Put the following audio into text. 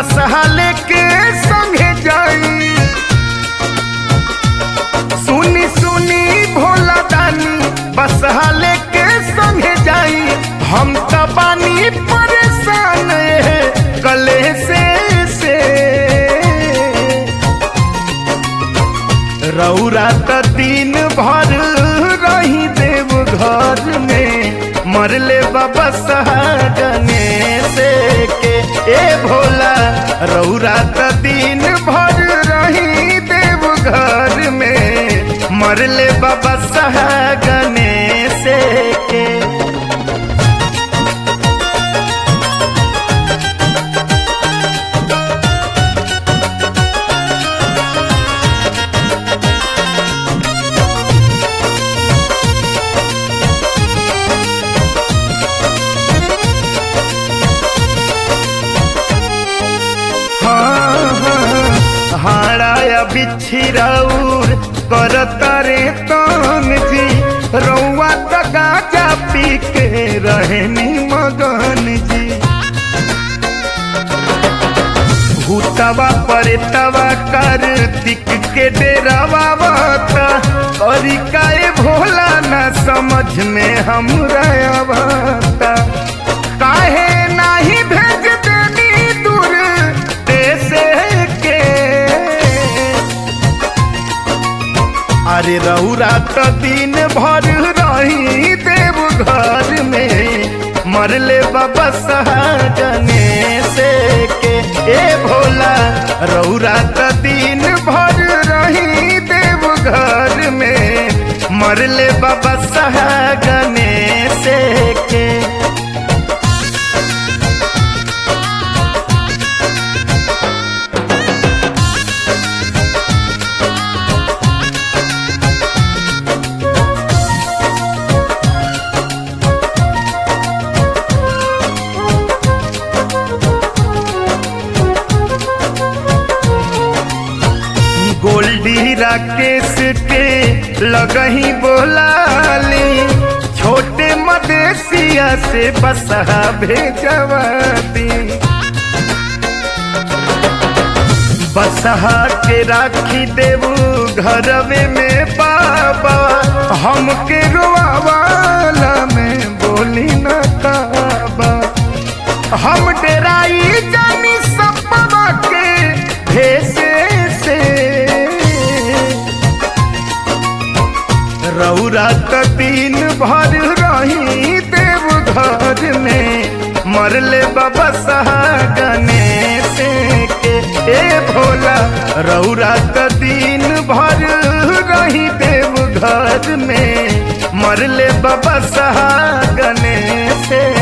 बसहाले के संगे जाई सुनी सुनी भोला दानी बसहाले के संगे जाई हम त बानी परेशान कले से से रौरा त दिन भर रही देव घर में मरले बाबा सहागने से के ए भोला रौरा त दिन भर रही देव घर में मरले बाबा सहागने से के हाड़ाया बिछिराउर करता रे तन जी रौआ त गाजा पी के रहनी मगन जी भूतवा परेतवा कर दिक के डेरावा बता करी काए भोला न समझ में हमरा आवता काहे नाही भेज देनी दूर देश के अरे रौरा त दिन भर रही देव घर में मरले बाबा सहाजने से के ए भोला रौरा त दिन भर रही देव घर में मरले बाबा सहागने से के गोल्डी राकेश के लगही बोलाली छोटे मदेशिया से बसहा भेजवा दी बसहा के राखी देवू घरवे में बाबा हमके रोआवाला में बोली न काबा हम डेराई जानी सपना के भेसे से रौरा त दिन भर रही देव घर में मरले बाबा सहागने से के ए भोला रौरा त दिन भर रही देव घर में मरले बाबा सहागने से